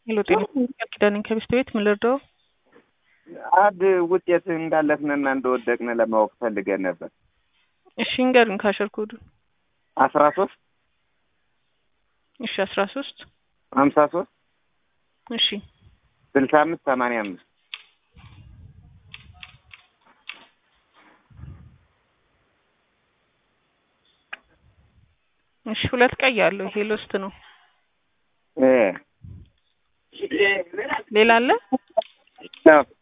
ሄሎ ጤና ቃል ኪዳን ነኝ ከሚስት ቤት ምን ልርዳው? አንድ ውጤት እንዳለፍንና እንደወደቅን ለማወቅ ፈልገን ነበር። እሺ እንገሩኝ ካሸር ኮዱን አስራ ሶስት እሺ አስራ ሶስት ሀምሳ ሶስት እሺ ስልሳ አምስት ሰማንያ አምስት እሺ ሁለት ቀይ አለው ይሄ ሎስት ነው። እ ሌላ አለ? አዎ